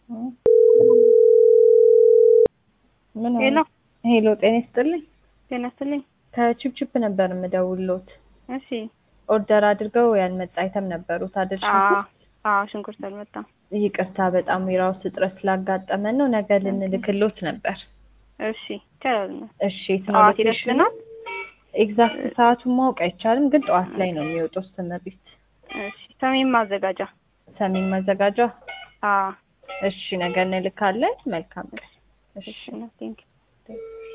ምን ሆነ? ሄሎ ሄሎ ጤና ይስጥልኝ። ጤና ይስጥልኝ። ከቺፕቺፕ ነበር የምደውልዎት። እሺ። ኦርደር አድርገው ያልመጣ አይተም ነበሩት አይደል? አዎ ሽንኩርት? አዎ፣ ሽንኩርት አልመጣም። ይቅርታ በጣም የራሱ እጥረት ስላጋጠመን ነው። ነገ ልንልክሎት ነበር። እሺ፣ ይቻላል። እሺ የት ነው ጠዋት ሎኬሽኑ? ይደርስልናል? ኤግዛክት ሰዓቱን ማወቅ አይቻልም፣ ግን ጠዋት ላይ ነው የሚወጣው ስተመሪት እሺ። ሰሜን ማዘጋጃ። ሰሜን ማዘጋጃ። አዎ። እሺ ነገ እንልካለን። መልካም ቀን። እሺ፣ ቴንክ